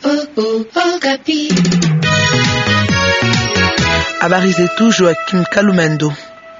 Habari zetu Joakim Kalumendo.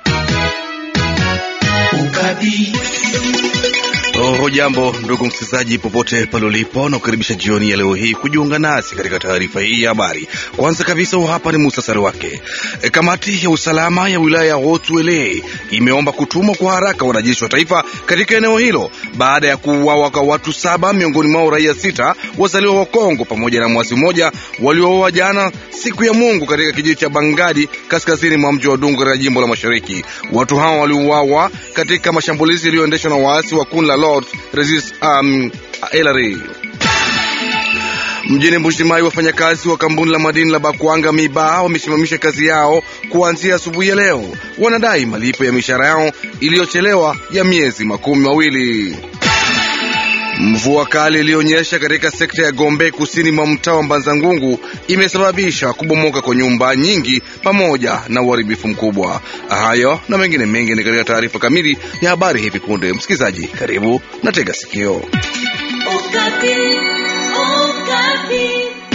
Hujambo ndugu msikilizaji, popote pale ulipo, na kukaribisha jioni ya leo hii kujiunga nasi katika taarifa hii ya habari. Kwanza kabisa, hapa ni muhtasari wake. E, kamati ya usalama ya wilaya ya Haut-Uele imeomba kutumwa kwa haraka wanajeshi wa taifa katika eneo hilo baada ya kuuawa kwa watu saba, miongoni mwao raia sita wazaliwa wa Kongo pamoja na mwasi mmoja waliouawa jana siku ya Mungu katika kijiji cha Bangadi kaskazini mwa mji wa Dungu katika jimbo la Mashariki. Watu hao waliuawa katika mashambulizi yaliyoendeshwa na waasi wa kundi la Lord Resist um, LRA. Mjini Mbushimai, wafanyakazi wa kampuni la madini la Bakwanga Miba wamesimamisha kazi yao kuanzia asubuhi ya leo. Wanadai malipo ya mishahara yao iliyochelewa ya miezi makumi mawili. Mvua kali iliyonyesha katika sekta ya Gombe kusini mwa mtaa wa Mbanzangungu imesababisha kubomoka kwa nyumba nyingi pamoja na uharibifu mkubwa. Hayo na mengine mengi ni katika taarifa kamili ya habari hivi punde. Msikilizaji, karibu na tega sikio. Okapi, Okapi.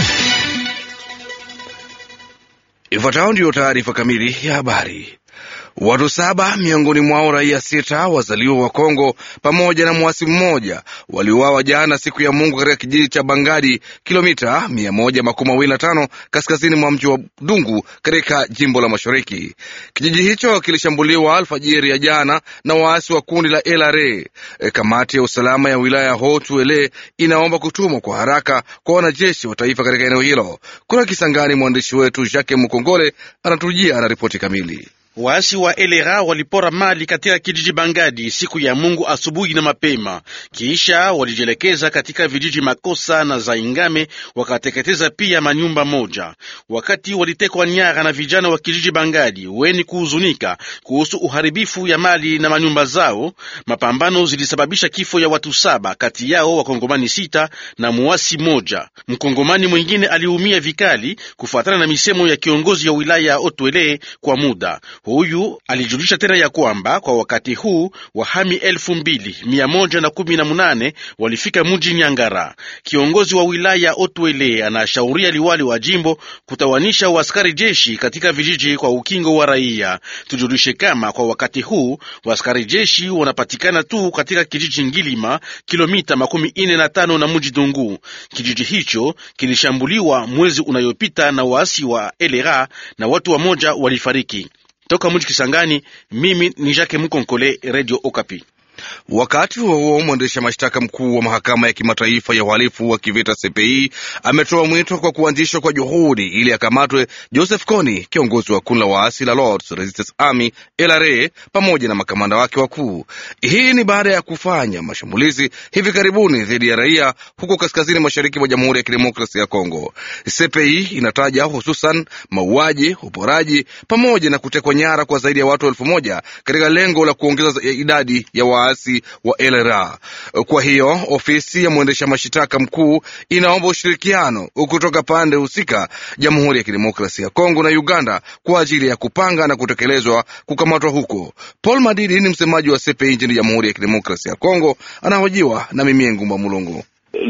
Ifuatayo ndiyo taarifa kamili ya habari. Watu saba miongoni mwao raia sita wazaliwa wa Kongo pamoja na mwasi mmoja waliuawa jana siku ya Mungu katika kijiji cha Bangadi, kilomita mia moja makumi mawili na tano kaskazini mwa mji wa Dungu katika jimbo la Mashariki. Kijiji hicho kilishambuliwa alfajiri ya jana na waasi wa kundi la LRA. E, kamati ya usalama ya wilaya ya Haut-Uele inaomba kutumwa kwa haraka kwa wanajeshi wa taifa katika eneo hilo. Kuna Kisangani, mwandishi wetu Jacques Mukongole anatujia na ripoti kamili. Waasi wa LRA walipora mali katika kijiji Bangadi siku ya Mungu asubuhi na mapema, kisha walijielekeza katika vijiji Makosa na Zaingame, wakateketeza pia manyumba moja. Wakati walitekwa nyara na vijana wa kijiji Bangadi weni kuhuzunika kuhusu uharibifu ya mali na manyumba zao, mapambano zilisababisha kifo ya watu saba, kati yao wakongomani sita na muasi moja. Mkongomani mwingine aliumia vikali kufuatana na misemo ya kiongozi ya wilaya ya Otwele kwa muda Huyu alijulisha tena ya kwamba kwa wakati huu wahami elfu mbili mia moja na kumi na munane walifika mji Nyangara. Kiongozi wa wilaya Otwele anashauria liwali wa jimbo kutawanisha waskari jeshi katika vijiji kwa ukingo wa raia. Tujulishe kama kwa wakati huu waskari jeshi wanapatikana tu katika kijiji Ngilima, kilomita makumi ine na tano na mji Dungu. Kijiji hicho kilishambuliwa mwezi unayopita na waasi wa LRA na watu wamoja walifariki. Toka mji Kisangani, mimi ni Jacques Mukonkole, Radio Okapi. Wakati huo huo, mwendesha mashtaka mkuu wa mahakama ya kimataifa ya uhalifu wa kivita CPI ametoa mwito kwa kuanzishwa kwa juhudi ili akamatwe Joseph Kony, kiongozi wa kundi la waasi la Lords Resistance Army LRA, pamoja na makamanda wake wakuu. Hii ni baada ya kufanya mashambulizi hivi karibuni dhidi ya raia huko kaskazini mashariki mwa Jamhuri ya Kidemokrasia ya Kongo. CPI inataja hususan mauaji, uporaji pamoja na kutekwa nyara kwa zaidi ya watu elfu moja katika lengo la kuongeza idadi ya waasi wa LRA. Kwa hiyo ofisi ya mwendesha mashitaka mkuu inaomba ushirikiano kutoka pande husika, Jamhuri ya Kidemokrasia ya Kongo na Uganda kwa ajili ya kupanga na kutekelezwa kukamatwa huko. Paul Madidi ni msemaji wa CPI nchini Jamhuri ya Kidemokrasia ya Kongo, anahojiwa na Mimie Ngumba Mulongo.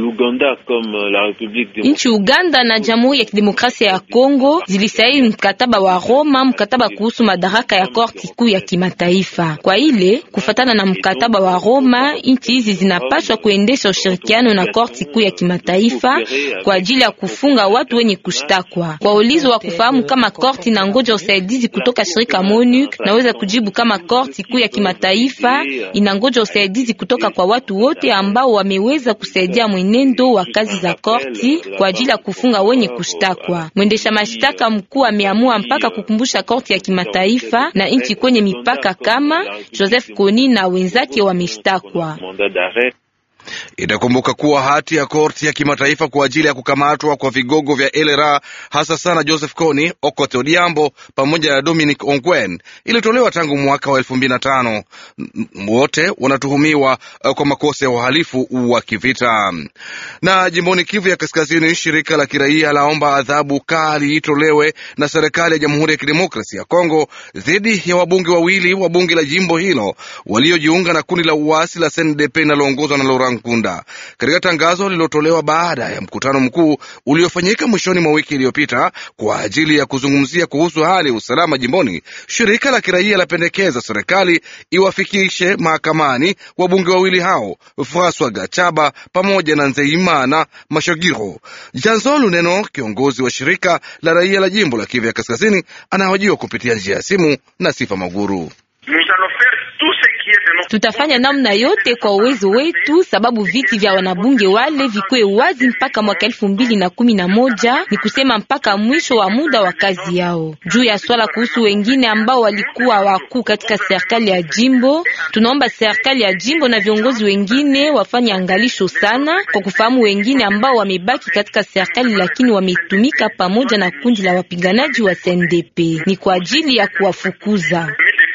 Nchi Uganda na Jamhuri ya Kidemokrasia ya Kongo zilisaini mkataba wa Roma, mkataba kuhusu madaraka ya korti kuu ya kimataifa. Kwa ile kufatana na mkataba wa Roma, nchi hizi zinapaswa kuendesha ushirikiano na korti kuu ya kimataifa kwa ajili ya kufunga watu wenye kushtakwa. Kwa ulizo wa kufahamu kama korti na ngoja usaidizi kutoka shirika MONUC, naweza kujibu kama korti kuu ya kimataifa inangoja usaidizi kutoka kwa watu wote ambao wameweza kusaidia mwenendo wa kazi za korti kwa ajili ya kufunga wenye kushtakwa. Mwendesha mashtaka mkuu ameamua mpaka kukumbusha korti ya kimataifa na nchi kwenye mipaka kama Joseph Kony na wenzake wameshtakwa. Itakumbuka kuwa hati ya korti ya kimataifa kwa ajili ya kukamatwa kwa vigogo vya LRA hasa sana Joseph Kony, Okoth Odhiambo pamoja na Dominic Ongwen ilitolewa tangu mwaka wa elfu mbili na tano. Wote wanatuhumiwa kwa makosa ya uhalifu wa kivita. Na jimboni Kivu ya Kaskazini, shirika la kiraia laomba adhabu kali itolewe na serikali ya Jamhuri ya Kidemokrasia ya Kongo dhidi ya wabunge wawili wa bunge la jimbo hilo waliojiunga na kundi la uasi la CNDP linaloongozwa na Laurent Laurent Nkunda. Katika tangazo lililotolewa baada ya mkutano mkuu uliofanyika mwishoni mwa wiki iliyopita kwa ajili ya kuzungumzia kuhusu hali ya usalama jimboni, shirika la kiraia lapendekeza serikali iwafikishe mahakamani wabunge wawili hao Francois Gachaba pamoja na Nzeimana Mashogiro. Janzo Luneno, kiongozi wa shirika la raia la jimbo la Kivu ya Kaskazini, anahojiwa kupitia njia ya simu na Sifa Maguru. Tutafanya namna yote kwa uwezo wetu, sababu viti vya wanabunge wale vikwe wazi mpaka mwaka elfu mbili na kumi na moja ni kusema mpaka mwisho wa muda wa kazi yao. Juu ya swala kuhusu wengine ambao walikuwa wakuu katika serikali ya jimbo, tunaomba serikali ya jimbo na viongozi wengine wafanye angalisho sana kwa kufahamu wengine ambao wamebaki katika serikali, lakini wametumika pamoja na kundi la wapiganaji wa CNDP ni kwa ajili ya kuwafukuza.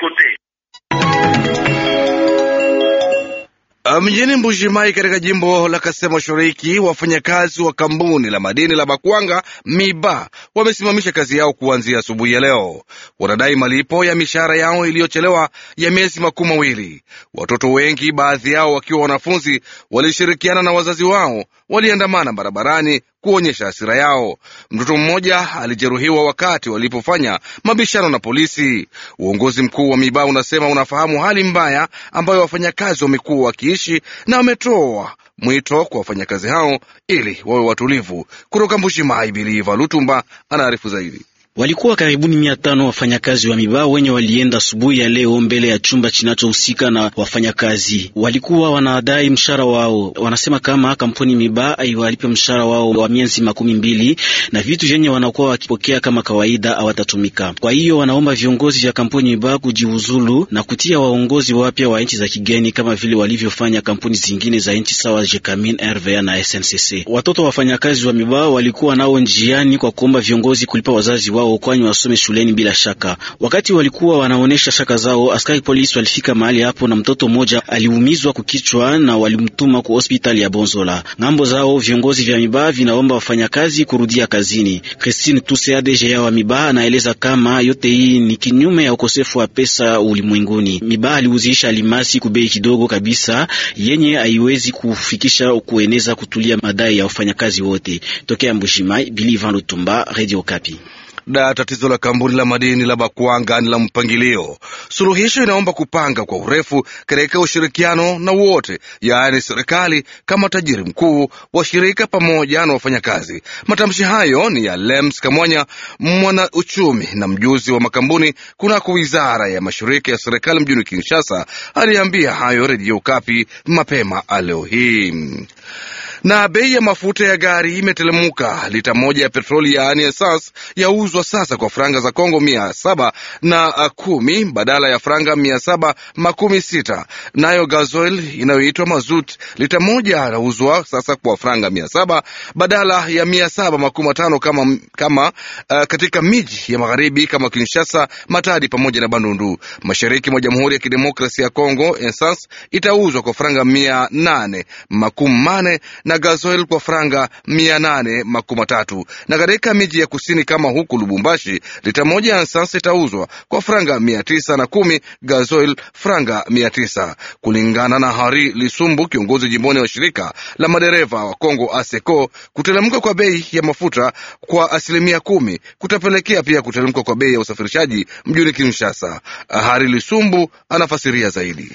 Mjini Mbujimai katika jimbo la Kasai Mashariki, wafanyakazi wa kampuni la madini la Bakwanga Miba wamesimamisha kazi yao kuanzia asubuhi ya leo. Wanadai malipo ya mishahara yao iliyochelewa ya miezi makumi mawili. Watoto wengi, baadhi yao wakiwa wanafunzi, walishirikiana na wazazi wao, waliandamana barabarani kuonyesha hasira yao. Mtoto mmoja alijeruhiwa wakati walipofanya mabishano na polisi. Uongozi mkuu wa Miba unasema unafahamu hali mbaya ambayo wafanyakazi wamekuwa wakiishi na wametoa mwito kwa wafanyakazi hao ili wawe watulivu. Kutoka Mbushimai, Biliva Lutumba anaarifu zaidi. Walikuwa karibuni mia tano wafanyakazi wa Miba wenye walienda asubuhi ya leo mbele ya chumba kinachohusika na wafanyakazi. Walikuwa wanadai mshahara wao. Wanasema kama kampuni Miba aiwalipe mshahara wao wa miezi makumi mbili na vitu vyenye wanakuwa wakipokea kama kawaida hawatatumika. Kwa hiyo wanaomba viongozi vya kampuni Miba kujiuzulu na kutia waongozi wapya wa nchi za kigeni kama vile walivyofanya kampuni zingine za nchi sawa Jekamin, RVA na SNCC. Watoto wa wafanyakazi wa Miba walikuwa nao njiani kwa kuomba viongozi kulipa wazazi wao kwani wasome shuleni bila shaka. Wakati walikuwa wanaonesha shaka zao, askari polisi walifika mahali hapo na mtoto mmoja aliumizwa kukichwa na walimtuma ku hospitali ya Bonzola. Ngambo zao viongozi vya Miba vinaomba wafanyakazi kurudia kazini. Christine Tuse ADG wa Miba anaeleza kama yote hii ni kinyume ya ukosefu wa pesa ulimwenguni. Miba aliuzisha alimasi kubei kidogo kabisa yenye haiwezi kufikisha kueneza kutulia madai ya wafanyakazi wote. Tokea Mbushimai, Bili Van Lutumba, Radio Kapi. Da, tatizo la kampuni la madini la Bakwanga ni la mpangilio. Suluhisho inaomba kupanga kwa urefu katika ushirikiano na wote, yaani serikali kama tajiri mkuu, washirika pamoja na wafanyakazi. Matamshi hayo ni ya Lems Kamwanya, mwana uchumi na mjuzi wa makampuni kunako wizara ya mashirika ya serikali mjini Kinshasa. Aliambia hayo Redio Kapi mapema leo hii na bei ya mafuta ya gari imetelemuka. Lita moja ya petroli yaani esas yauzwa sasa kwa franga za Kongo mia saba na kumi badala ya franga mia saba makumi sita. Nayo gasoil inayoitwa mazut lita moja yanauzwa sasa kwa franga mia saba badala ya mia saba makumi matano kama, kama uh, katika miji ya magharibi kama Kinshasa, Matadi pamoja na Bandundu. Mashariki mwa Jamhuri ya Kidemokrasia ya Kongo esas itauzwa kwa franga mia nane makumi mane na gasoil kwa franga mia nane makumi matatu na katika miji ya kusini kama huku Lubumbashi lita moja ya esansi itauzwa kwa franga mia tisa na kumi gasoil franga mia tisa kulingana na Hari Lisumbu, kiongozi jimboni wa shirika la madereva wa Kongo ASECO. Kutelemka kwa bei ya mafuta kwa asilimia kumi kutapelekea pia kutelemka kwa bei ya usafirishaji mjini Kinshasa. Hari Lisumbu anafasiria zaidi.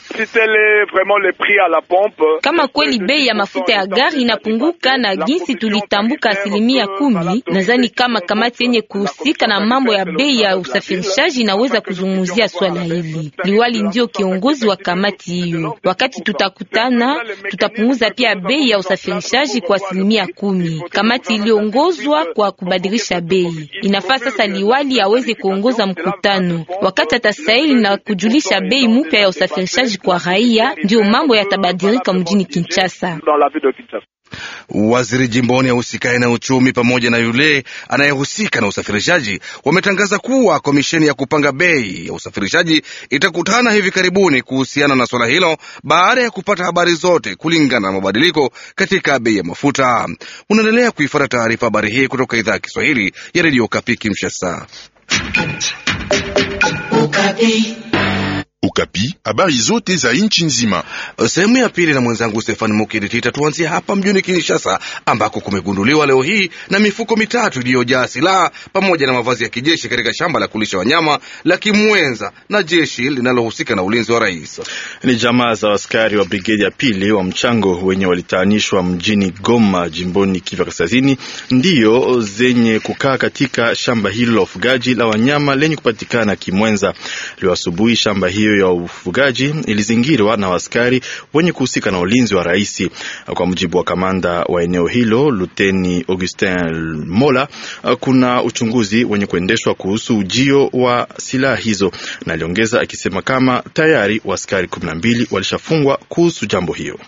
Kama kweli bei ya mafuta ya gari inapunguka na jinsi tulitambuka asilimia kumi, nadhani kama kamati yenye kuhusika na mambo ya bei ya usafirishaji inaweza kuzungumzia swala hili. Liwali ndio kiongozi wa kamati hiyo. Wakati tutakutana, tutapunguza pia bei ya usafirishaji kwa asilimia kumi. Kamati iliongozwa kwa kubadilisha bei. Inafaa sasa liwali aweze kuongoza mkutano, wakati atasaini na kujulisha bei mpya ya usafirishaji kwa raia, ndio mambo yatabadilika mjini Kinshasa. Waziri jimboni ahusikaye na uchumi pamoja na yule anayehusika na usafirishaji wametangaza kuwa komisheni ya kupanga bei ya usafirishaji itakutana hivi karibuni kuhusiana na swala hilo baada ya kupata habari zote kulingana na mabadiliko katika bei ya mafuta. Unaendelea kuifuata taarifa habari hii kutoka idhaa ya Kiswahili ya redio Kapi Kinshasa. Okapi, habari zote za nchi nzima. Sehemu ya pili na mwenzangu Stefani Mukiditita. Tuanzie hapa mjini Kinshasa ambako kumegunduliwa leo hii na mifuko mitatu iliyojaa silaha pamoja na mavazi ya kijeshi katika shamba la kulisha wanyama la Kimwenza na jeshi linalohusika na ulinzi wa rais. Ni jamaa za askari wa brigedi ya pili wa mchango wenye walitaanishwa mjini Goma, jimboni Kivu Kaskazini, ndiyo zenye kukaa katika shamba hilo la ufugaji la wanyama lenye kupatikana Kimwenza. Leo asubuhi shamba hiyo ya ufugaji ilizingirwa na askari wenye kuhusika na ulinzi wa rais. Kwa mujibu wa kamanda wa eneo hilo Luteni Augustin Mola, kuna uchunguzi wenye kuendeshwa kuhusu ujio wa silaha hizo, na aliongeza akisema kama tayari waaskari kumi na mbili walishafungwa kuhusu jambo hiyo.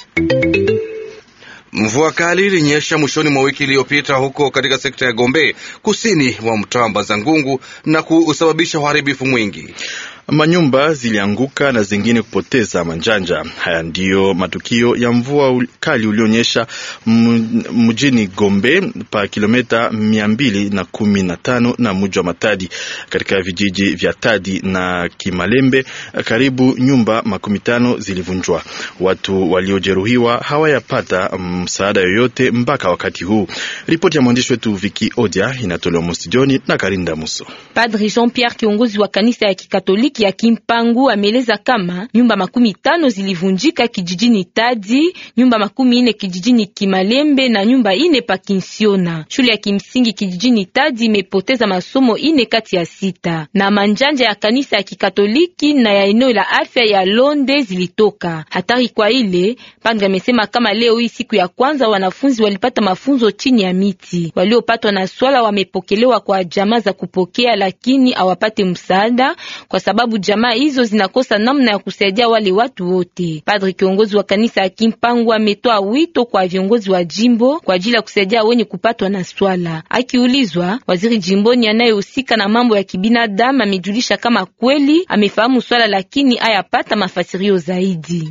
Mvua kali ilinyesha mwishoni mwa wiki iliyopita huko katika sekta ya Gombe kusini mwa mtaa Bazangungu na kusababisha uharibifu mwingi. Manyumba zilianguka na zingine kupoteza manjanja. Haya ndiyo matukio ya mvua kali ulionyesha mjini Gombe pa kilomita mia mbili na kumi na tano na mji wa Matadi katika vijiji vya Tadi na Kimalembe. Karibu nyumba makumi tano zilivunjwa. Watu waliojeruhiwa hawayapata msaada yoyote mpaka wakati huu. Ripoti ya mwandishi wetu Viki Odia inatolewa mostijoni na Karinda Muso. Padri Jean Pierre, kiongozi wa kanisa ya Kikatoliki ya Kimpangu, ameeleza kama nyumba makumi tano zilivunjika kijijini Tadi, nyumba makumi ine kijijini Kimalembe na nyumba ine pa Kinsiona. Shule ya kimsingi kijijini Tadi imepoteza masomo ine kati ya sita, na manjanja ya kanisa ya Kikatoliki na ya eneo la afya ya Londe zilitoka. Hatari kwa ile padri amesema kama leo hii siku ya kwanza wanafunzi walipata mafunzo chini ya miti. Waliopatwa na swala wamepokelewa kwa jamaa za kupokea, lakini hawapate msaada kwa sababu jamaa hizo zinakosa namna ya kusaidia wale watu wote. Padri kiongozi wa kanisa ya Kimpangu ametoa wito kwa viongozi wa jimbo kwa ajili ya kusaidia wenye kupatwa na swala. Akiulizwa, waziri jimboni anayehusika na mambo ya kibinadamu amejulisha kama kweli amefahamu swala, lakini hayapata mafasirio zaidi.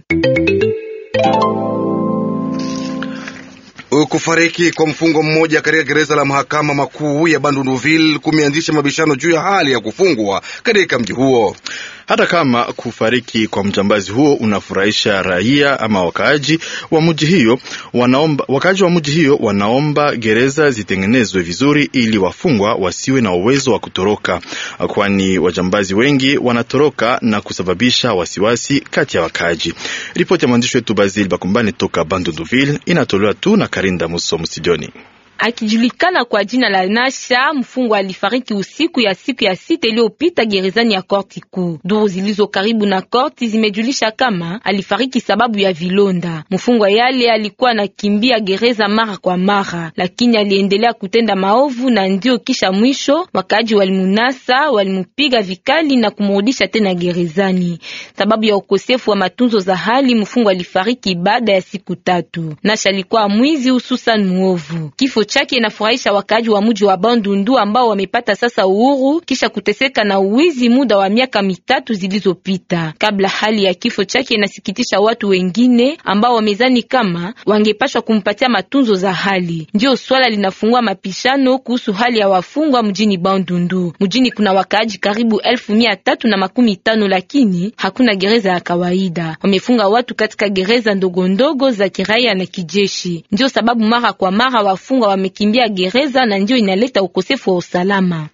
Kufariki kwa mfungwa mmoja katika gereza la mahakama makuu ya Bandunduville kumeanzisha mabishano juu ya hali ya kufungwa katika mji huo. Hata kama kufariki kwa mjambazi huo unafurahisha raia ama wakaaji wa mji hiyo, wanaomba wakaaji wa mji hiyo wanaomba gereza zitengenezwe vizuri ili wafungwa wasiwe na uwezo wa kutoroka, kwani wajambazi wengi wanatoroka na kusababisha wasiwasi kati ya wakaaji. Ripoti ya mwandishi wetu Basil Bakumbani toka Bandunduville inatolewa tu na Karinda Muso msijoni. Akijulikana kwa jina la Nasha, mfungwa alifariki usiku ya siku ya sita iliyopita gerezani ya korti kuu. Duru zilizo karibu na korti zimejulisha kama alifariki sababu ya vilonda. Mfungwa yale alikuwa anakimbia gereza mara kwa mara, lakini aliendelea kutenda maovu, na ndio kisha mwisho wakaji walimunasa, walimupiga vikali na kumrudisha tena gerezani. Sababu ya ukosefu wa matunzo za hali, mfungwa alifariki baada ya siku tatu. Nasha alikuwa mwizi, hususan muovu. Kifo chake inafurahisha wakaaji wa mji wa Bandundu ambao wamepata sasa uhuru kisha kuteseka na uwizi muda wa miaka mitatu zilizopita. Kabla hali ya kifo chake inasikitisha watu wengine ambao wamezani kama wangepashwa kumpatia matunzo za hali. Ndio swala linafungua mapishano kuhusu hali ya wafungwa mjini Bandundu. Mjini kuna wakaaji karibu elfu mia tatu na makumi tano lakini hakuna gereza ya kawaida. Wamefunga watu katika gereza ndogo ndogo za kiraia na kijeshi. Ndio sababu mara kwa mara wafungwa wamekimbia gereza na ndio inaleta ukosefu wa usalama.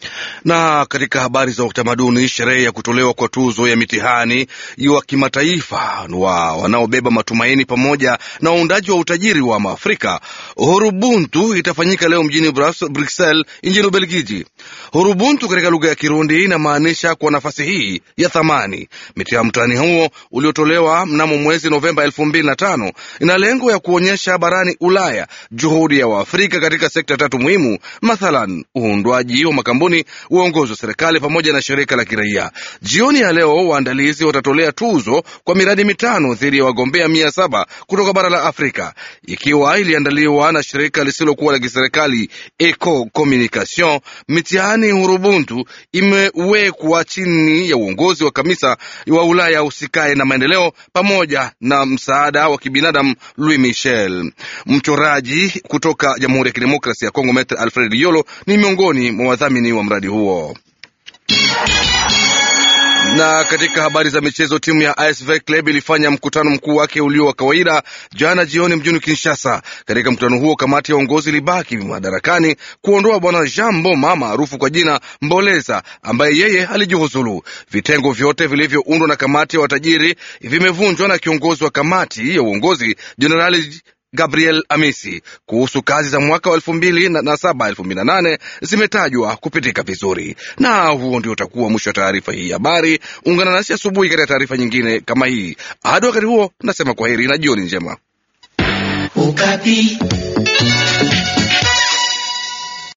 Na katika habari za utamaduni, sherehe ya kutolewa kwa tuzo ya mitihani wa kimataifa wa wanaobeba matumaini pamoja na waundaji wa utajiri wa Maafrika Hurubuntu itafanyika leo mjini Bruxelles nchini Ubelgiji. Hurubuntu katika lugha ya Kirundi inamaanisha kwa nafasi hii ya thamani. Mtihani huo uliotolewa mnamo mwezi Novemba elfu mbili na tano ina lengo ya kuonyesha barani Ulaya juhudi ya Waafrika katika sekta tatu muhimu, mathalan uundwaji wa makampuni uongozi wa serikali pamoja na shirika la kiraia. Jioni ya leo waandalizi watatolea tuzo kwa miradi mitano dhidi ya wagombea mia saba kutoka bara la Afrika, ikiwa iliandaliwa na shirika lisilokuwa la kiserikali Eco Communication. Mitihani Hurubuntu imewekwa chini ya uongozi wa kamisa wa Ulaya usikae na maendeleo pamoja na msaada wa kibinadamu Louis Michel. Mchoraji kutoka Jamhuri ya Kidemokrasia ya Kongo Metre Alfred Yolo ni miongoni mwa wadhamini wa mradi huo. Na katika habari za michezo, timu ya ASV Club ilifanya mkutano mkuu wake ulio wa kawaida jana jioni mjini Kinshasa. Katika mkutano huo, kamati ya uongozi ilibaki madarakani kuondoa bwana Jean Mboma maarufu kwa jina Mboleza, ambaye yeye alijiuzulu. Vitengo vyote vilivyoundwa na kamati ya watajiri vimevunjwa na kiongozi wa kamati ya uongozi Jenerali Gabriel Amisi kuhusu kazi za mwaka wa elfu mbili na saba elfu mbili na nane zimetajwa kupitika vizuri. Na huo ndio utakuwa mwisho wa taarifa hii habari. Ungana nasi asubuhi katika taarifa nyingine kama hii. Hadi wakati huo, nasema kwa heri na jioni njema. Ukapi.